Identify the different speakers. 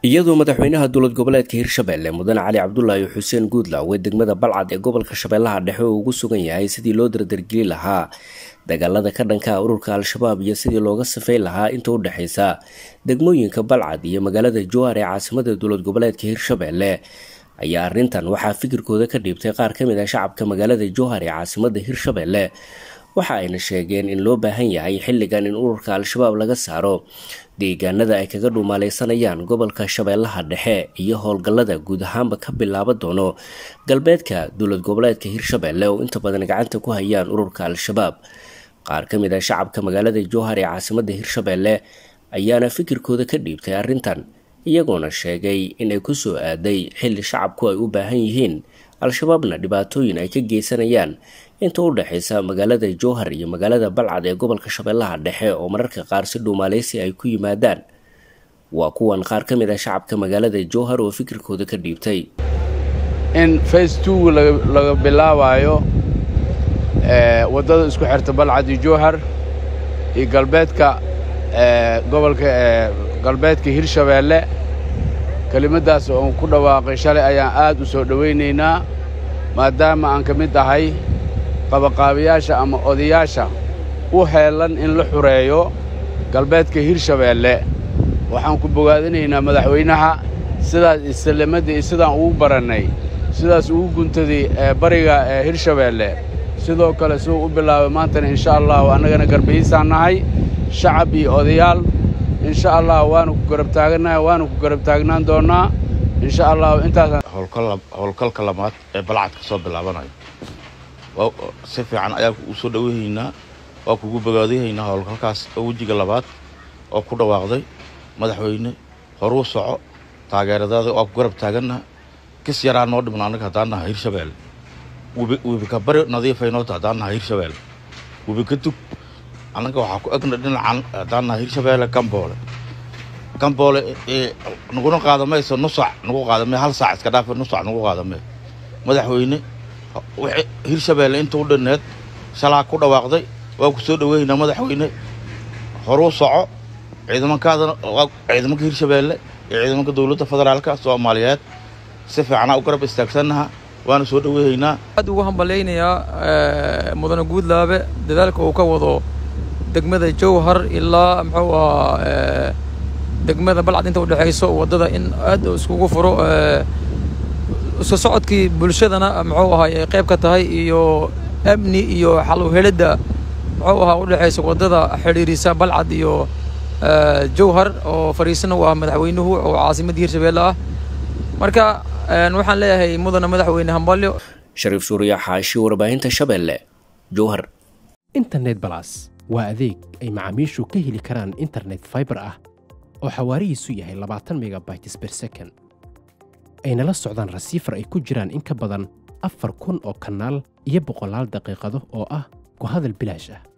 Speaker 1: iyadoo madaxweynaha dowlad goboleedka hirshabelle mudane cali cabdulaahi xuseen guudlaw ee degmada balcad ee gobolka shabeellaha dhexe uu ugu sugan yahay sidii loo dardargeli lahaa dagaalada ka dhanka ururka al-shabaab iyo sidii looga safeyn lahaa inta u dhexeysa degmooyinka balcad iyo magaalada jowhar ee caasimada dowlad goboleedka hirshabelle ayaa arrintan waxaa fikirkooda ka dhiibtay qaar ka mid ah shacabka magaalada jowhar ee caasimada hirshabelle waxa ayna sheegeen in loo baahan yahay xilligan in ururka al-shabaab laga saaro deegaanada ay kaga dhuumaaleysanayaan gobolka shabeellaha dhexe iyo howlgallada guud ahaanba ka bilaaba doono galbeedka dowlad goboleedka hirshabelle oo inta badan gacanta ku hayaan ururka al-shabaab qaar ka mid ah shacabka magaalada jowhar ee caasimada hirshabelle ayaana fikirkooda ka dhiibtay arrintan iyagoona sheegay inay kusoo aaday xilli shacabku ay u baahan yihiin al-shabaabna dhibaatooyin ay ka geysanayaan inta u dhexeysa magaalada jowhar iyo magaalada balcad ee gobolka shabeellaha dhexe oo mararka qaar si dhuumaaleysi ay ku yimaadaan waa kuwan qaar ka mid ah shacabka magaalada jowhar oo fikirkooda ka dhiibtay
Speaker 2: in face two laga bilaabayo waddada isku xirta balcad iyo jowhar iyo galbeedka gobolka galbeedka hirshabeelle kelimaddaas oon ku dhawaaqay shalay ayaan aad u soo dhowaynaynaa maadaama aan ka mid ahay qabaqaabayaasha ama odayaasha u heellan in la xureeyo galbeedka hirshabeelle waxaan ku bogaadinaynaa madaxweynaha sidaas islamadda iyo sidaan ugu barannay sidaas ugu guntaday bariga hirshabeelle sidoo kale siduu u bilaabay maantana insha allahu annagana garbahiisaan nahay shacab iyo odayaal insha allah waanu ku garab taagannahay waanu ku garab taagnaan doonnaa insha allahu intaas
Speaker 3: howlgalka lamaad ee balcad ka soo bilaabanayo si fiican ayaa u soo dhoweyhaynaa waa kugu bogaadayahaynaa howlgalkaas oo wejiga labaad oo ku dhawaaqday madaxweyne horuu soco taageeradaada waa ku garab taagannaha kis yaraa noo dhibna annaga haddaan naha hirshabeelle webika bari nadiifaynoota haddaan naha hirshabeelle webika dug annaga waxaa ku egna dhinacan haddaan naha hirshabeelle gamboole gamboole naguna qaadamayso nusac nagu qaadamay hal saac iska dhaafa nusac nagu qaadamay madaxweyne hirshabeelle inta u dhanneed shalaa ku dhawaaqday waa ku soo dhoweynaynaa madaxweyne horuu soco ciidamankaadana ciidamanka hirshabeelle iyo ciidamanka dowladda federaalka soomaaliyeed si fiicanaa u garab istaagsannaha waana soo dhoweynaynaa
Speaker 4: aad ugu hambalaynayaa mudane guudlaabe dadaalka uu ka wado degmada jowhar ilaa muxuu ahaa degmada balcad inta udhexayso waddada in aad iskugu furo isku socodkii bulshadana muxuu ahaa ay qayb ka tahay iyo amni iyo xal uhelidda muxuu ahaa udhexaysa waddada xidhiirisa balcad iyo jowhar oo fariisana u ah madaxweynuhu oo caasimadda hirshabeelle ah marka waxaan leeyahay mudana madaxweyne hambalyo
Speaker 1: shariif suuriya xaashi warbaahinta shabeelle jowhar
Speaker 5: internet balas waa adeeg ay macaamiishu ka heli karaan internet faibar ah oo xawaarihiisu yahay labaatan megabytes ber second ayna la socdaan rasiifar ay ku jiraan in ka badan afar kun oo kanaal iyo boqolaal daqiiqado oo ah ku hadal bilaash ah